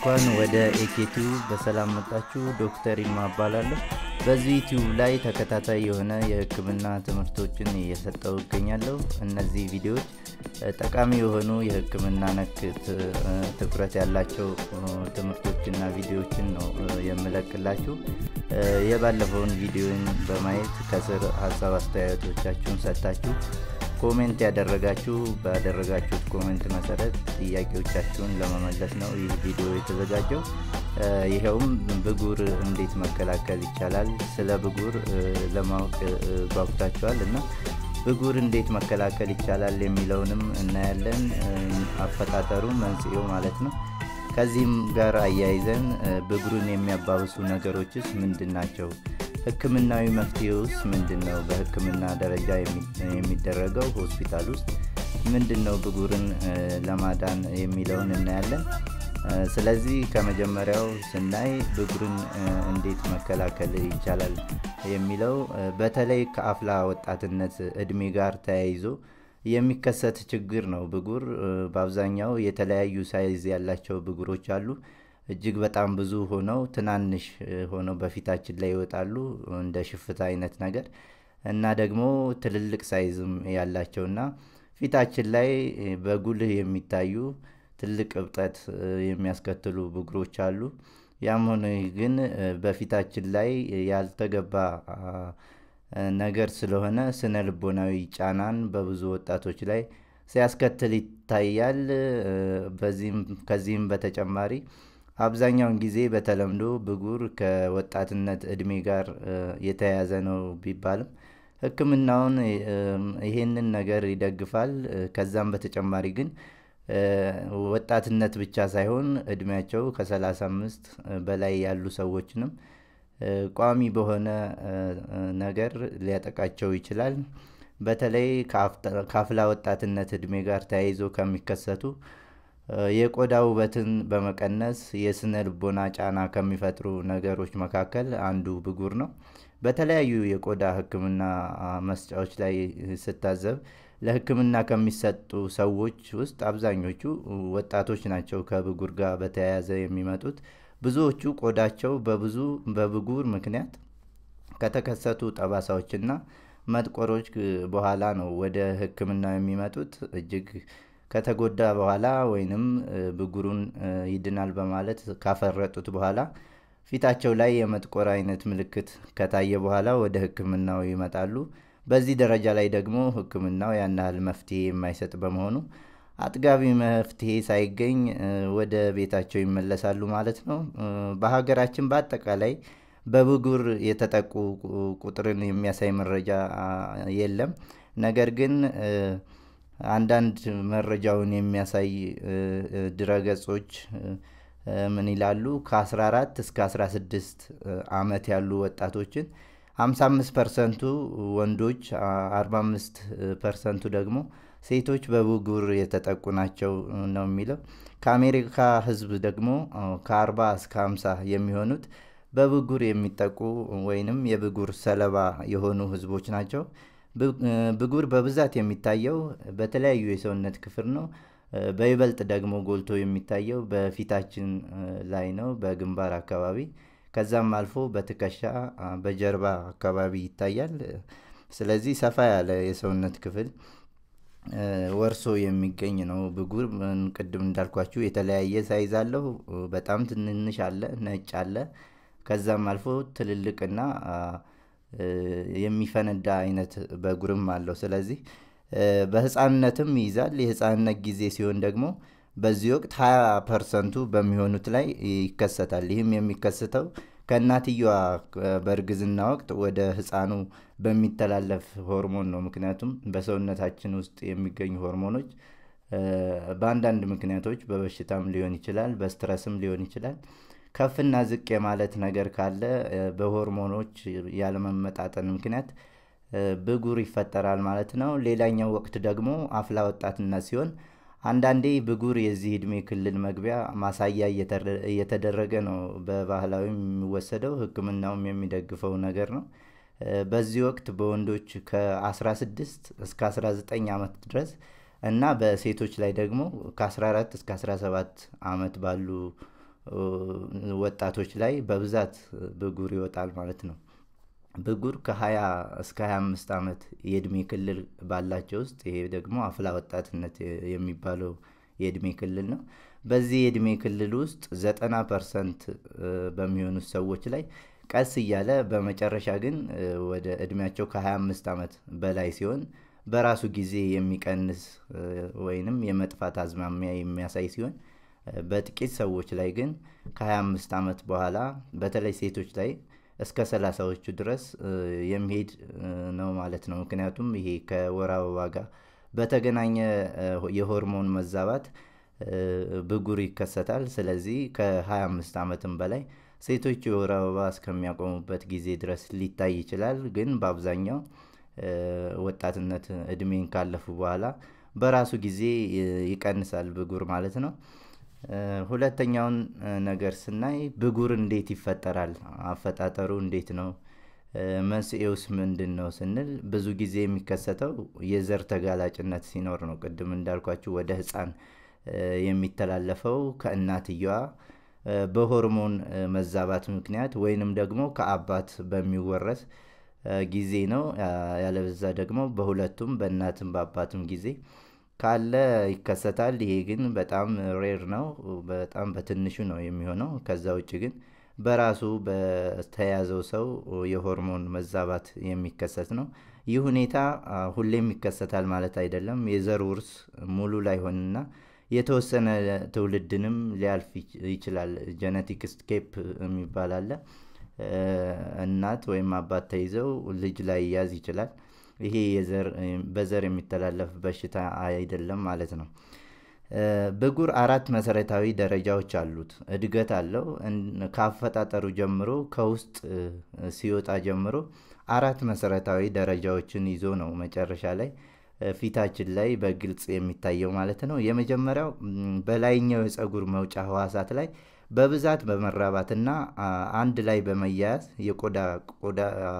እንኳን ወደ ኤኬቱ በሰላም መጣችሁ። ዶክተር ይልማ እባላለሁ። በዚህ ዩቲዩብ ላይ ተከታታይ የሆነ የሕክምና ትምህርቶችን እየሰጠው እገኛለሁ። እነዚህ ቪዲዮዎች ጠቃሚ የሆኑ የሕክምና ነክ ትኩረት ያላቸው ትምህርቶችና ቪዲዮዎችን ነው የምለቅላችሁ። የባለፈውን ቪዲዮን በማየት ከስር ሀሳብ አስተያየቶቻችሁን ሰጥታችሁ ኮሜንት ያደረጋችሁ ባደረጋችሁት ኮሜንት መሰረት ጥያቄዎቻችሁን ለመመለስ ነው ይህ ቪዲዮ የተዘጋጀው። ይኸውም ብጉር እንዴት መከላከል ይቻላል፣ ስለ ብጉር ለማወቅ ጓጉታችኋል እና ብጉር እንዴት መከላከል ይቻላል የሚለውንም እናያለን። አፈጣጠሩ፣ መንስኤው ማለት ነው። ከዚህም ጋር አያይዘን ብጉርን የሚያባብሱ ነገሮችስ ምንድን ናቸው? ህክምናዊ መፍትሄውስ ምንድን ነው? በህክምና ደረጃ የሚደረገው ሆስፒታል ውስጥ ምንድን ነው ብጉርን ለማዳን የሚለውን እናያለን። ስለዚህ ከመጀመሪያው ስናይ ብጉርን እንዴት መከላከል ይቻላል የሚለው በተለይ ከአፍላ ወጣትነት እድሜ ጋር ተያይዞ የሚከሰት ችግር ነው። ብጉር በአብዛኛው የተለያዩ ሳይዝ ያላቸው ብጉሮች አሉ። እጅግ በጣም ብዙ ሆነው ትናንሽ ሆነው በፊታችን ላይ ይወጣሉ እንደ ሽፍታ አይነት ነገር እና ደግሞ ትልልቅ ሳይዝም ያላቸውና ፊታችን ላይ በጉልህ የሚታዩ ትልቅ እብጠት የሚያስከትሉ ብጉሮች አሉ። ያም ሆነ ግን በፊታችን ላይ ያልተገባ ነገር ስለሆነ ስነ ልቦናዊ ጫናን በብዙ ወጣቶች ላይ ሲያስከትል ይታያል። ከዚህም በተጨማሪ አብዛኛውን ጊዜ በተለምዶ ብጉር ከወጣትነት እድሜ ጋር የተያያዘ ነው ቢባልም ሕክምናውን ይሄንን ነገር ይደግፋል። ከዛም በተጨማሪ ግን ወጣትነት ብቻ ሳይሆን እድሜያቸው ከ35 በላይ ያሉ ሰዎችንም ቋሚ በሆነ ነገር ሊያጠቃቸው ይችላል። በተለይ ከአፍላ ወጣትነት እድሜ ጋር ተያይዞ ከሚከሰቱ የቆዳ ውበትን በመቀነስ የስነ ልቦና ጫና ከሚፈጥሩ ነገሮች መካከል አንዱ ብጉር ነው። በተለያዩ የቆዳ ህክምና መስጫዎች ላይ ስታዘብ ለህክምና ከሚሰጡ ሰዎች ውስጥ አብዛኞቹ ወጣቶች ናቸው። ከብጉር ጋር በተያያዘ የሚመጡት ብዙዎቹ ቆዳቸው በብዙ በብጉር ምክንያት ከተከሰቱ ጠባሳዎችና መጥቆሮች በኋላ ነው ወደ ህክምና የሚመጡት እጅግ ከተጎዳ በኋላ ወይንም ብጉሩን ይድናል በማለት ካፈረጡት በኋላ ፊታቸው ላይ የመጥቆር አይነት ምልክት ከታየ በኋላ ወደ ህክምናው ይመጣሉ። በዚህ ደረጃ ላይ ደግሞ ህክምናው ያን ያህል መፍትሄ የማይሰጥ በመሆኑ አጥጋቢ መፍትሄ ሳይገኝ ወደ ቤታቸው ይመለሳሉ ማለት ነው። በሀገራችን በአጠቃላይ በብጉር የተጠቁ ቁጥርን የሚያሳይ መረጃ የለም። ነገር ግን አንዳንድ መረጃውን የሚያሳይ ድረገጾች ምን ይላሉ? ከ14 እስከ 16 ዓመት ያሉ ወጣቶችን 55 ፐርሰንቱ ወንዶች፣ 45 ፐርሰንቱ ደግሞ ሴቶች በብጉር የተጠቁ ናቸው ነው የሚለው። ከአሜሪካ ህዝብ ደግሞ ከ40 እስከ 50 የሚሆኑት በብጉር የሚጠቁ ወይንም የብጉር ሰለባ የሆኑ ህዝቦች ናቸው። ብጉር በብዛት የሚታየው በተለያዩ የሰውነት ክፍል ነው። በይበልጥ ደግሞ ጎልቶ የሚታየው በፊታችን ላይ ነው፣ በግንባር አካባቢ ከዛም አልፎ በትከሻ በጀርባ አካባቢ ይታያል። ስለዚህ ሰፋ ያለ የሰውነት ክፍል ወርሶ የሚገኝ ነው ብጉር። ቅድም እንዳልኳችሁ የተለያየ ሳይዝ አለው። በጣም ትንንሽ አለ፣ ነጭ አለ። ከዛም አልፎ ትልልቅና የሚፈነዳ አይነት በጉርም አለው። ስለዚህ በህፃንነትም ይይዛል። የህፃንነት ጊዜ ሲሆን ደግሞ በዚህ ወቅት 20 ፐርሰንቱ በሚሆኑት ላይ ይከሰታል። ይህም የሚከሰተው ከእናትየዋ በእርግዝና ወቅት ወደ ህፃኑ በሚተላለፍ ሆርሞን ነው። ምክንያቱም በሰውነታችን ውስጥ የሚገኙ ሆርሞኖች በአንዳንድ ምክንያቶች በበሽታም ሊሆን ይችላል፣ በስትረስም ሊሆን ይችላል ከፍና ዝቅ የማለት ነገር ካለ በሆርሞኖች ያለመመጣጠን ምክንያት ብጉር ይፈጠራል ማለት ነው። ሌላኛው ወቅት ደግሞ አፍላ ወጣትነት ሲሆን አንዳንዴ ብጉር የዚህ እድሜ ክልል መግቢያ ማሳያ እየተደረገ ነው በባህላዊ የሚወሰደው ሕክምናውም የሚደግፈው ነገር ነው። በዚህ ወቅት በወንዶች ከ16 እስከ 19 ዓመት ድረስ እና በሴቶች ላይ ደግሞ ከ14 እስከ 17 ዓመት ባሉ ወጣቶች ላይ በብዛት ብጉር ይወጣል ማለት ነው። ብጉር ከ20 እስከ 25 ዓመት የእድሜ ክልል ባላቸው ውስጥ ይሄ ደግሞ አፍላ ወጣትነት የሚባለው የእድሜ ክልል ነው። በዚህ የእድሜ ክልል ውስጥ ዘጠና ፐርሰንት በሚሆኑት ሰዎች ላይ ቀስ እያለ በመጨረሻ ግን ወደ እድሜያቸው ከ25 ዓመት በላይ ሲሆን በራሱ ጊዜ የሚቀንስ ወይንም የመጥፋት አዝማሚያ የሚያሳይ ሲሆን በጥቂት ሰዎች ላይ ግን ከ25 ዓመት በኋላ በተለይ ሴቶች ላይ እስከ ሰላሳዎቹ ድረስ የሚሄድ ነው ማለት ነው። ምክንያቱም ይሄ ከወር አበባ ጋር በተገናኘ የሆርሞን መዛባት ብጉር ይከሰታል። ስለዚህ ከ25 ዓመትም በላይ ሴቶች የወር አበባ እስከሚያቆሙበት ጊዜ ድረስ ሊታይ ይችላል። ግን በአብዛኛው ወጣትነት እድሜን ካለፉ በኋላ በራሱ ጊዜ ይቀንሳል ብጉር ማለት ነው። ሁለተኛውን ነገር ስናይ ብጉር እንዴት ይፈጠራል? አፈጣጠሩ እንዴት ነው? መንስኤውስ ምንድን ነው ስንል ብዙ ጊዜ የሚከሰተው የዘር ተጋላጭነት ሲኖር ነው። ቅድም እንዳልኳችሁ ወደ ህፃን የሚተላለፈው ከእናትየዋ በሆርሞን መዛባት ምክንያት ወይንም ደግሞ ከአባት በሚወረስ ጊዜ ነው። ያለበዛ ደግሞ በሁለቱም በእናትም በአባትም ጊዜ ካለ ይከሰታል። ይሄ ግን በጣም ሬር ነው። በጣም በትንሹ ነው የሚሆነው። ከዛ ውጭ ግን በራሱ በተያዘው ሰው የሆርሞን መዛባት የሚከሰት ነው። ይህ ሁኔታ ሁሌም ይከሰታል ማለት አይደለም። የዘር ውርስ ሙሉ ላይሆንና የተወሰነ ትውልድንም ሊያልፍ ይችላል። ጀነቲክ ስኬፕ የሚባል አለ። እናት ወይም አባት ተይዘው ልጅ ላይ ያዝ ይችላል። ይሄ በዘር የሚተላለፍ በሽታ አይደለም ማለት ነው። ብጉር አራት መሰረታዊ ደረጃዎች አሉት። እድገት አለው። ከአፈጣጠሩ ጀምሮ ከውስጥ ሲወጣ ጀምሮ አራት መሰረታዊ ደረጃዎችን ይዞ ነው መጨረሻ ላይ ፊታችን ላይ በግልጽ የሚታየው ማለት ነው። የመጀመሪያው በላይኛው የፀጉር መውጫ ህዋሳት ላይ በብዛት በመራባትና አንድ ላይ በመያያዝ የቆዳ ቆዳ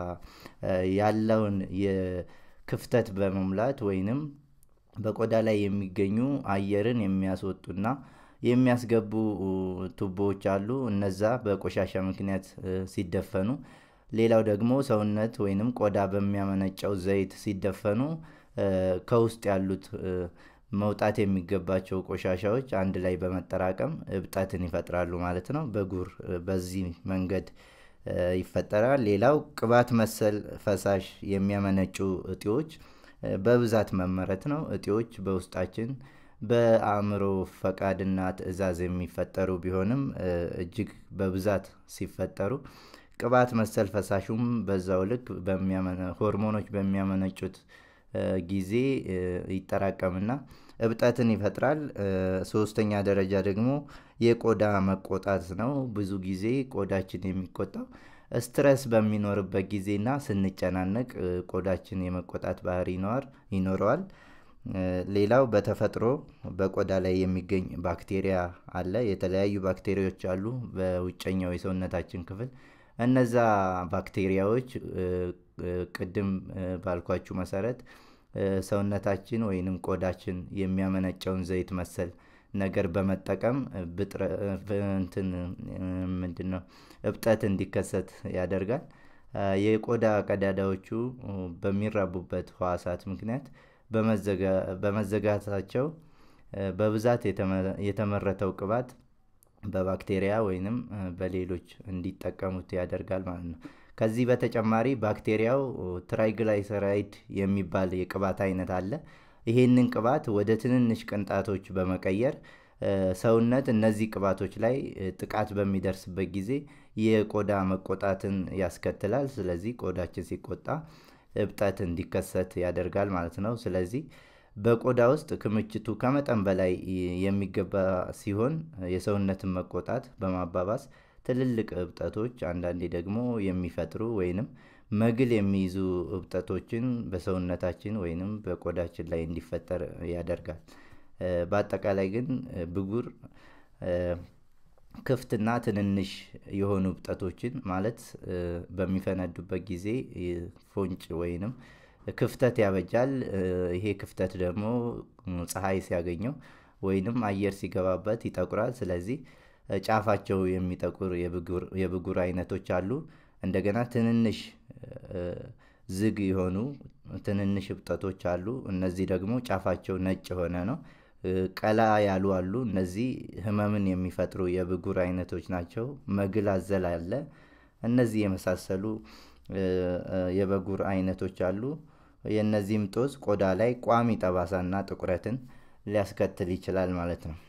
ያለውን የክፍተት በመሙላት ወይንም በቆዳ ላይ የሚገኙ አየርን የሚያስወጡና የሚያስገቡ ቱቦዎች አሉ። እነዛ በቆሻሻ ምክንያት ሲደፈኑ፣ ሌላው ደግሞ ሰውነት ወይንም ቆዳ በሚያመነጨው ዘይት ሲደፈኑ ከውስጥ ያሉት መውጣት የሚገባቸው ቆሻሻዎች አንድ ላይ በመጠራቀም እብጠትን ይፈጥራሉ ማለት ነው። ብጉር በዚህ መንገድ ይፈጠራል። ሌላው ቅባት መሰል ፈሳሽ የሚያመነጩ እጢዎች በብዛት መመረት ነው። እጢዎች በውስጣችን በአእምሮ ፈቃድና ትዕዛዝ የሚፈጠሩ ቢሆንም እጅግ በብዛት ሲፈጠሩ ቅባት መሰል ፈሳሹም በዛው ልክ ሆርሞኖች በሚያመነጩት ጊዜ ይጠራቀምና እብጠትን ይፈጥራል። ሶስተኛ ደረጃ ደግሞ የቆዳ መቆጣት ነው። ብዙ ጊዜ ቆዳችን የሚቆጣው ስትረስ በሚኖርበት ጊዜና ስንጨናነቅ ቆዳችን የመቆጣት ባህሪ ይኖረዋል። ሌላው በተፈጥሮ በቆዳ ላይ የሚገኝ ባክቴሪያ አለ። የተለያዩ ባክቴሪያዎች አሉ በውጨኛው የሰውነታችን ክፍል። እነዛ ባክቴሪያዎች ቅድም ባልኳችሁ መሰረት ሰውነታችን ወይንም ቆዳችን የሚያመነጨውን ዘይት መሰል ነገር በመጠቀም እንትን ምንድን ነው እብጠት እንዲከሰት ያደርጋል። የቆዳ ቀዳዳዎቹ በሚራቡበት ህዋሳት ምክንያት በመዘጋታቸው በብዛት የተመረተው ቅባት በባክቴሪያ ወይንም በሌሎች እንዲጠቀሙት ያደርጋል ማለት ነው። ከዚህ በተጨማሪ ባክቴሪያው ትራይግላይሰራይድ የሚባል የቅባት አይነት አለ። ይሄንን ቅባት ወደ ትንንሽ ቅንጣቶች በመቀየር ሰውነት እነዚህ ቅባቶች ላይ ጥቃት በሚደርስበት ጊዜ የቆዳ መቆጣትን ያስከትላል። ስለዚህ ቆዳችን ሲቆጣ እብጠት እንዲከሰት ያደርጋል ማለት ነው። ስለዚህ በቆዳ ውስጥ ክምችቱ ከመጠን በላይ የሚገባ ሲሆን የሰውነትን መቆጣት በማባባስ ትልልቅ እብጠቶች አንዳንዴ ደግሞ የሚፈጥሩ ወይንም መግል የሚይዙ እብጠቶችን በሰውነታችን ወይንም በቆዳችን ላይ እንዲፈጠር ያደርጋል። በአጠቃላይ ግን ብጉር ክፍትና ትንንሽ የሆኑ እብጠቶችን ማለት በሚፈነዱበት ጊዜ ፎንጭ ወይንም ክፍተት ያበጃል። ይሄ ክፍተት ደግሞ ፀሐይ ሲያገኘው ወይንም አየር ሲገባበት ይጠቁራል። ስለዚህ ጫፋቸው የሚጠቁር የብጉር አይነቶች አሉ። እንደገና ትንንሽ ዝግ የሆኑ ትንንሽ እብጠቶች አሉ። እነዚህ ደግሞ ጫፋቸው ነጭ የሆነ ነው። ቀላ ያሉ አሉ። እነዚህ ህመምን የሚፈጥሩ የብጉር አይነቶች ናቸው። መግል አዘል አለ። እነዚህ የመሳሰሉ የብጉር አይነቶች አሉ። የእነዚህም ጦስ ቆዳ ላይ ቋሚ ጠባሳና ጥቁረትን ሊያስከትል ይችላል ማለት ነው።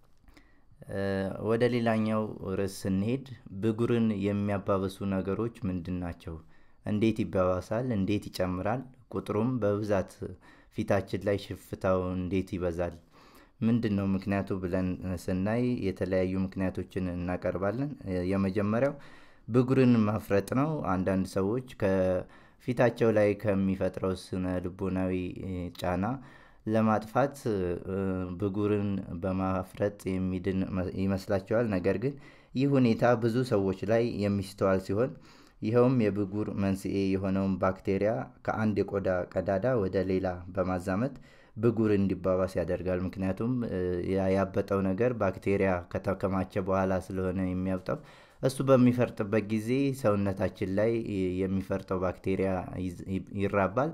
ወደ ሌላኛው ርዕስ ስንሄድ ብጉርን የሚያባብሱ ነገሮች ምንድን ናቸው? እንዴት ይባባሳል? እንዴት ይጨምራል? ቁጥሩም በብዛት ፊታችን ላይ ሽፍታው እንዴት ይበዛል? ምንድን ነው ምክንያቱ ብለን ስናይ የተለያዩ ምክንያቶችን እናቀርባለን። የመጀመሪያው ብጉርን ማፍረጥ ነው። አንዳንድ ሰዎች ከፊታቸው ላይ ከሚፈጥረው ስነ ልቦናዊ ጫና ለማጥፋት ብጉርን በማፍረጥ የሚድን ይመስላቸዋል። ነገር ግን ይህ ሁኔታ ብዙ ሰዎች ላይ የሚስተዋል ሲሆን ይኸውም የብጉር መንስኤ የሆነውን ባክቴሪያ ከአንድ የቆዳ ቀዳዳ ወደ ሌላ በማዛመት ብጉር እንዲባባስ ያደርጋል። ምክንያቱም ያበጠው ነገር ባክቴሪያ ከተከማቸ በኋላ ስለሆነ የሚያብጠው እሱ በሚፈርጥበት ጊዜ ሰውነታችን ላይ የሚፈርጠው ባክቴሪያ ይራባል።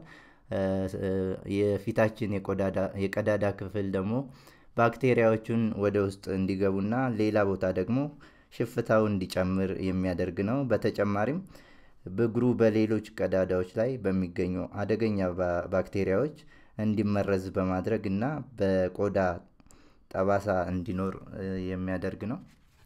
የፊታችን የቀዳዳ ክፍል ደግሞ ባክቴሪያዎቹን ወደ ውስጥ እንዲገቡና ሌላ ቦታ ደግሞ ሽፍታው እንዲጨምር የሚያደርግ ነው። በተጨማሪም ብጉሩ በሌሎች ቀዳዳዎች ላይ በሚገኙ አደገኛ ባክቴሪያዎች እንዲመረዝ በማድረግ እና በቆዳ ጠባሳ እንዲኖር የሚያደርግ ነው።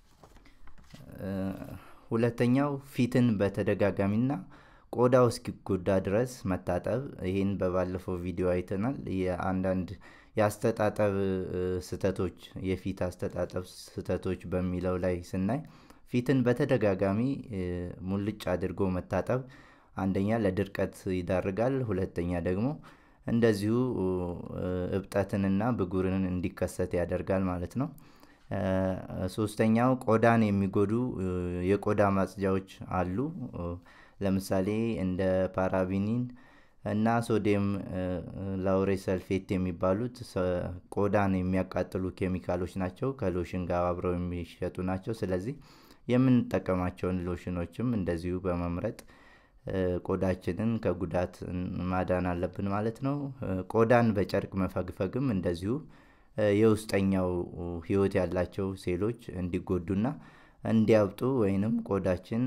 ሁለተኛው ፊትን በተደጋጋሚና ቆዳው እስኪጎዳ ድረስ መታጠብ። ይህን በባለፈው ቪዲዮ አይተናል። የአንዳንድ የአስተጣጠብ ስህተቶች የፊት አስተጣጠብ ስህተቶች በሚለው ላይ ስናይ ፊትን በተደጋጋሚ ሙልጭ አድርጎ መታጠብ አንደኛ ለድርቀት ይዳርጋል። ሁለተኛ ደግሞ እንደዚሁ እብጠትንና ብጉርን እንዲከሰት ያደርጋል ማለት ነው። ሶስተኛው ቆዳን የሚጎዱ የቆዳ ማጽጃዎች አሉ። ለምሳሌ እንደ ፓራቢኒን እና ሶዲየም ላውሬ ሰልፌት የሚባሉት ቆዳን የሚያቃጥሉ ኬሚካሎች ናቸው። ከሎሽን ጋር አብረው የሚሸጡ ናቸው። ስለዚህ የምንጠቀማቸውን ሎሽኖችም እንደዚሁ በመምረጥ ቆዳችንን ከጉዳት ማዳን አለብን ማለት ነው። ቆዳን በጨርቅ መፈግፈግም እንደዚሁ የውስጠኛው ህይወት ያላቸው ሴሎች እንዲጎዱና እንዲያብጡ ወይንም ቆዳችን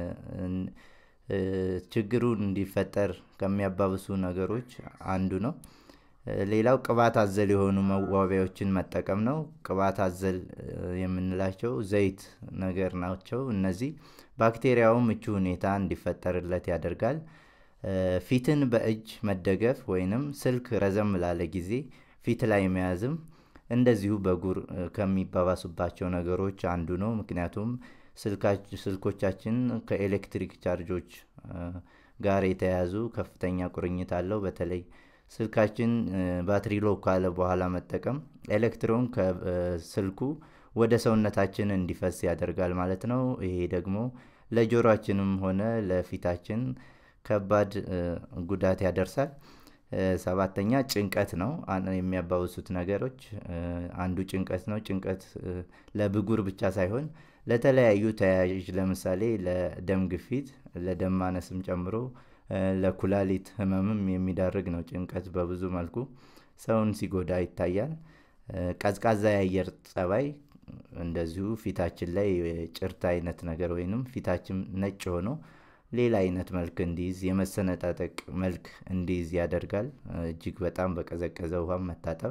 ችግሩን እንዲፈጠር ከሚያባብሱ ነገሮች አንዱ ነው። ሌላው ቅባት አዘል የሆኑ መዋቢያዎችን መጠቀም ነው። ቅባት አዘል የምንላቸው ዘይት ነገር ናቸው። እነዚህ ባክቴሪያው ምቹ ሁኔታ እንዲፈጠርለት ያደርጋል። ፊትን በእጅ መደገፍ ወይንም ስልክ ረዘም ላለ ጊዜ ፊት ላይ መያዝም እንደዚሁ ብጉር ከሚባባሱባቸው ነገሮች አንዱ ነው። ምክንያቱም ስልኮቻችን ከኤሌክትሪክ ቻርጆች ጋር የተያያዙ ከፍተኛ ቁርኝት አለው። በተለይ ስልካችን ባትሪ ሎ ካለ በኋላ መጠቀም ኤሌክትሮን ከስልኩ ወደ ሰውነታችን እንዲፈስ ያደርጋል ማለት ነው። ይሄ ደግሞ ለጆሮአችንም ሆነ ለፊታችን ከባድ ጉዳት ያደርሳል። ሰባተኛ ጭንቀት ነው። የሚያባብሱት ነገሮች አንዱ ጭንቀት ነው። ጭንቀት ለብጉር ብቻ ሳይሆን ለተለያዩ ተያያዥ ለምሳሌ ለደም ግፊት፣ ለደም ማነስም ጨምሮ ለኩላሊት ህመምም የሚዳርግ ነው። ጭንቀት በብዙ መልኩ ሰውን ሲጎዳ ይታያል። ቀዝቃዛ የአየር ጸባይ እንደዚሁ ፊታችን ላይ ጭርት አይነት ነገር ወይንም ፊታችን ነጭ ሆኖ ሌላ አይነት መልክ እንዲይዝ የመሰነጣጠቅ መልክ እንዲይዝ ያደርጋል። እጅግ በጣም በቀዘቀዘ ውሃ መታጠብ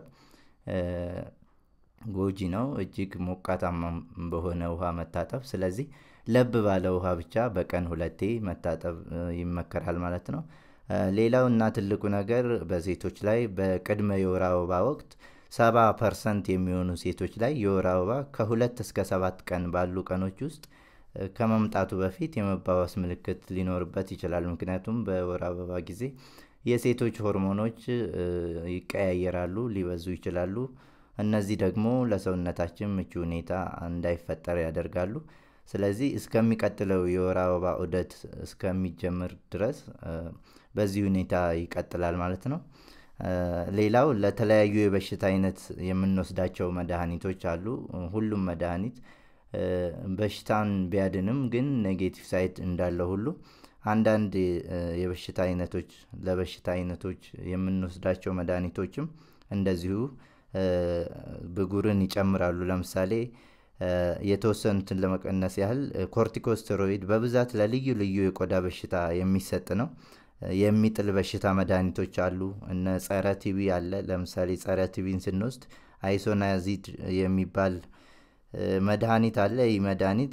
ጎጂ ነው። እጅግ ሞቃታማ በሆነ ውሃ መታጠብ። ስለዚህ ለብ ባለ ውሃ ብቻ በቀን ሁለቴ መታጠብ ይመከራል ማለት ነው። ሌላው እና ትልቁ ነገር በሴቶች ላይ በቅድመ የወር አበባ ወቅት ሰባ ፐርሰንት የሚሆኑ ሴቶች ላይ የወር አበባ ከሁለት እስከ ሰባት ቀን ባሉ ቀኖች ውስጥ ከመምጣቱ በፊት የመባባስ ምልክት ሊኖርበት ይችላል። ምክንያቱም በወር አበባ ጊዜ የሴቶች ሆርሞኖች ይቀያየራሉ፣ ሊበዙ ይችላሉ። እነዚህ ደግሞ ለሰውነታችን ምቹ ሁኔታ እንዳይፈጠር ያደርጋሉ። ስለዚህ እስከሚቀጥለው የወር አበባ ዑደት እስከሚጀምር ድረስ በዚህ ሁኔታ ይቀጥላል ማለት ነው። ሌላው ለተለያዩ የበሽታ አይነት የምንወስዳቸው መድኃኒቶች አሉ። ሁሉም መድኃኒት በሽታን ቢያድንም ግን ኔጌቲቭ ሳይድ እንዳለ ሁሉ አንዳንድ የበሽታ አይነቶች ለበሽታ አይነቶች የምንወስዳቸው መድኃኒቶችም እንደዚሁ ብጉርን ይጨምራሉ። ለምሳሌ የተወሰኑትን ለመቀነስ ያህል ኮርቲኮስቴሮይድ በብዛት ለልዩ ልዩ የቆዳ በሽታ የሚሰጥ ነው። የሚጥል በሽታ መድኃኒቶች አሉ። እነ ጸረ ቲቢ አለ። ለምሳሌ ጸረ ቲቢን ስንወስድ አይሶናዚድ የሚባል መድኃኒት አለ። ይህ መድኃኒት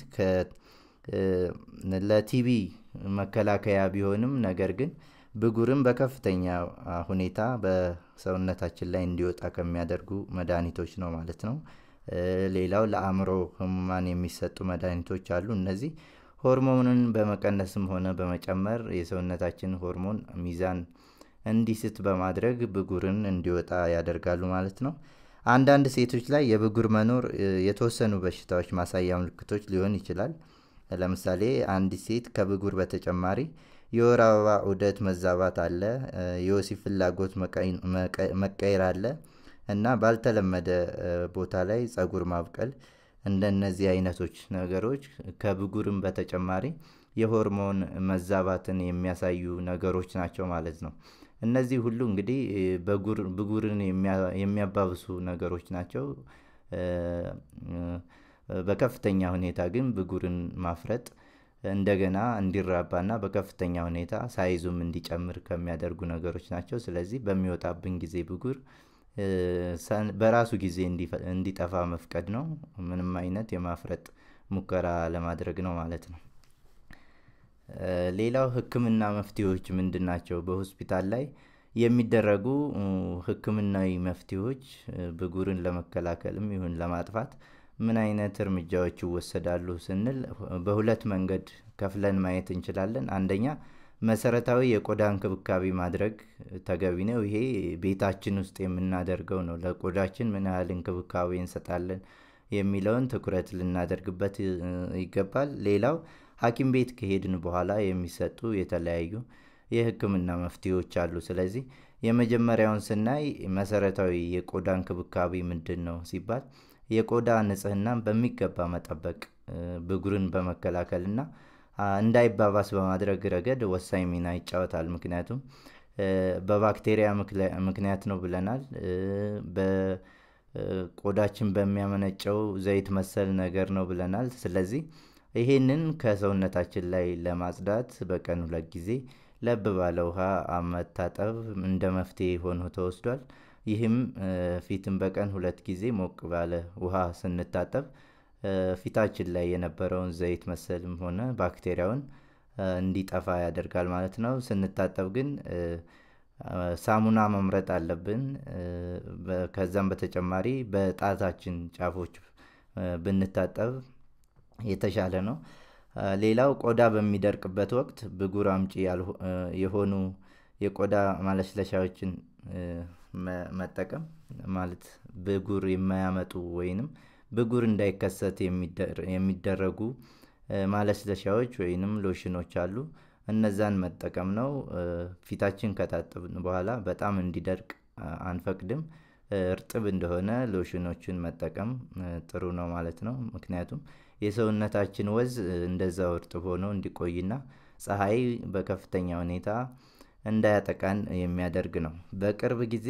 ለቲቢ መከላከያ ቢሆንም ነገር ግን ብጉርን በከፍተኛ ሁኔታ በሰውነታችን ላይ እንዲወጣ ከሚያደርጉ መድኃኒቶች ነው ማለት ነው። ሌላው ለአእምሮ ህሙማን የሚሰጡ መድኃኒቶች አሉ። እነዚህ ሆርሞንን በመቀነስም ሆነ በመጨመር የሰውነታችን ሆርሞን ሚዛን እንዲስት በማድረግ ብጉርን እንዲወጣ ያደርጋሉ ማለት ነው። አንዳንድ ሴቶች ላይ የብጉር መኖር የተወሰኑ በሽታዎች ማሳያ ምልክቶች ሊሆን ይችላል። ለምሳሌ አንዲት ሴት ከብጉር በተጨማሪ የወር አበባ ዑደት መዛባት አለ፣ የወሲብ ፍላጎት መቀየር አለ እና ባልተለመደ ቦታ ላይ ጸጉር ማብቀል እንደነዚህ አይነቶች ነገሮች ከብጉርም በተጨማሪ የሆርሞን መዛባትን የሚያሳዩ ነገሮች ናቸው ማለት ነው። እነዚህ ሁሉ እንግዲህ ብጉርን የሚያባብሱ ነገሮች ናቸው። በከፍተኛ ሁኔታ ግን ብጉርን ማፍረጥ እንደገና እንዲራባና በከፍተኛ ሁኔታ ሳይዙም እንዲጨምር ከሚያደርጉ ነገሮች ናቸው። ስለዚህ በሚወጣብን ጊዜ ብጉር በራሱ ጊዜ እንዲጠፋ መፍቀድ ነው። ምንም አይነት የማፍረጥ ሙከራ ለማድረግ ነው ማለት ነው። ሌላው ህክምና መፍትሄዎች ምንድን ናቸው? በሆስፒታል ላይ የሚደረጉ ህክምናዊ መፍትሄዎች ብጉርን ለመከላከልም ይሁን ለማጥፋት ምን አይነት እርምጃዎች ይወሰዳሉ ስንል በሁለት መንገድ ከፍለን ማየት እንችላለን። አንደኛ መሰረታዊ የቆዳ እንክብካቤ ማድረግ ተገቢ ነው። ይሄ ቤታችን ውስጥ የምናደርገው ነው። ለቆዳችን ምን ያህል እንክብካቤ እንሰጣለን የሚለውን ትኩረት ልናደርግበት ይገባል። ሌላው ሐኪም ቤት ከሄድን በኋላ የሚሰጡ የተለያዩ የህክምና መፍትሄዎች አሉ። ስለዚህ የመጀመሪያውን ስናይ መሰረታዊ የቆዳ እንክብካቤ ምንድን ነው ሲባል የቆዳ ንጽህናን በሚገባ መጠበቅ ብጉርን በመከላከልና እንዳይባባስ በማድረግ ረገድ ወሳኝ ሚና ይጫወታል። ምክንያቱም በባክቴሪያ ምክንያት ነው ብለናል። በቆዳችን በሚያመነጨው ዘይት መሰል ነገር ነው ብለናል። ስለዚህ ይሄንን ከሰውነታችን ላይ ለማጽዳት በቀን ሁለት ጊዜ ለብ ባለ ውሃ መታጠብ እንደ መፍትሄ ሆኖ ተወስዷል። ይህም ፊትን በቀን ሁለት ጊዜ ሞቅ ባለ ውሃ ስንታጠብ ፊታችን ላይ የነበረውን ዘይት መሰልም ሆነ ባክቴሪያውን እንዲጠፋ ያደርጋል ማለት ነው። ስንታጠብ ግን ሳሙና መምረጥ አለብን። ከዛም በተጨማሪ በጣታችን ጫፎች ብንታጠብ የተሻለ ነው። ሌላው ቆዳ በሚደርቅበት ወቅት ብጉር አምጪ የሆኑ የቆዳ ማለስለሻዎችን መጠቀም ማለት ብጉር የማያመጡ ወይንም ብጉር እንዳይከሰት የሚደረጉ ማለስለሻዎች ወይንም ሎሽኖች አሉ። እነዛን መጠቀም ነው። ፊታችን ከታጠብን በኋላ በጣም እንዲደርቅ አንፈቅድም። እርጥብ እንደሆነ ሎሽኖችን መጠቀም ጥሩ ነው ማለት ነው። ምክንያቱም የሰውነታችን ወዝ እንደዛው እርጥብ ሆኖ እንዲቆይና ፀሐይ በከፍተኛ ሁኔታ እንዳያጠቃን የሚያደርግ ነው። በቅርብ ጊዜ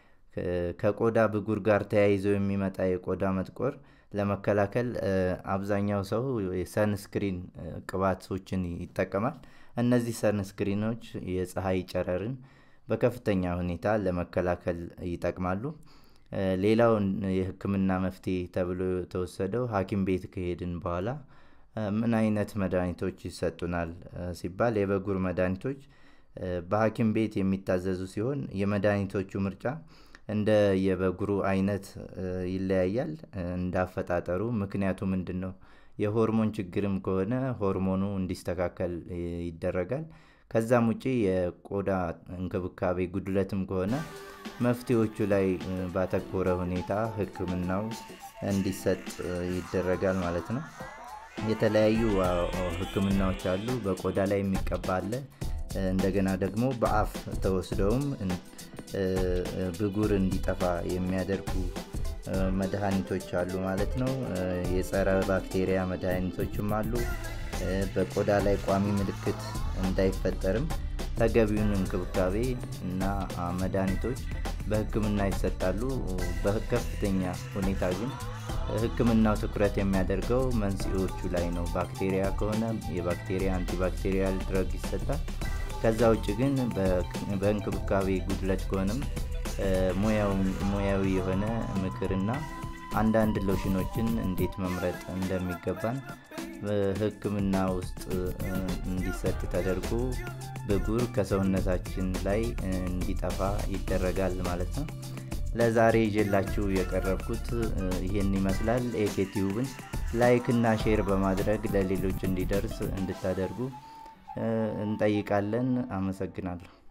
ከቆዳ ብጉር ጋር ተያይዞ የሚመጣ የቆዳ መጥቆር ለመከላከል አብዛኛው ሰው የሰንስክሪን ቅባቶችን ይጠቀማል። እነዚህ ሰንስክሪኖች የፀሐይ ጨረርን በከፍተኛ ሁኔታ ለመከላከል ይጠቅማሉ። ሌላው የህክምና መፍትሄ ተብሎ የተወሰደው ሐኪም ቤት ከሄድን በኋላ ምን አይነት መድኃኒቶች ይሰጡናል ሲባል የብጉር መድኃኒቶች በሐኪም ቤት የሚታዘዙ ሲሆን የመድኃኒቶቹ ምርጫ እንደ የብጉሩ አይነት ይለያያል። እንደ አፈጣጠሩ ምክንያቱ ምንድን ነው? የሆርሞን ችግርም ከሆነ ሆርሞኑ እንዲስተካከል ይደረጋል። ከዛም ውጪ የቆዳ እንክብካቤ ጉድለትም ከሆነ መፍትሄዎቹ ላይ ባተኮረ ሁኔታ ህክምናው እንዲሰጥ ይደረጋል ማለት ነው። የተለያዩ ህክምናዎች አሉ። በቆዳ ላይ የሚቀባ አለ። እንደገና ደግሞ በአፍ ተወስደውም ብጉር እንዲጠፋ የሚያደርጉ መድኃኒቶች አሉ ማለት ነው። የጸረ ባክቴሪያ መድኃኒቶችም አሉ። በቆዳ ላይ ቋሚ ምልክት እንዳይፈጠርም ተገቢውን እንክብካቤ እና መድኃኒቶች በሕክምና ይሰጣሉ። በከፍተኛ ሁኔታ ግን ሕክምናው ትኩረት የሚያደርገው መንስኤዎቹ ላይ ነው። ባክቴሪያ ከሆነ የባክቴሪያ አንቲባክቴሪያል ድረግ ይሰጣል። ከዛ ውጭ ግን በእንክብካቤ ጉድለት ከሆነም ሙያዊ የሆነ ምክርና አንዳንድ ሎሽኖችን እንዴት መምረጥ እንደሚገባን ሕክምና ውስጥ እንዲሰጥ ተደርጎ ብጉር ከሰውነታችን ላይ እንዲጠፋ ይደረጋል ማለት ነው። ለዛሬ ይዤላችሁ የቀረብኩት ይህን ይመስላል። ኤኬቲዩብን ላይክ እና ሼር በማድረግ ለሌሎች እንዲደርስ እንድታደርጉ እንጠይቃለን። አመሰግናለሁ።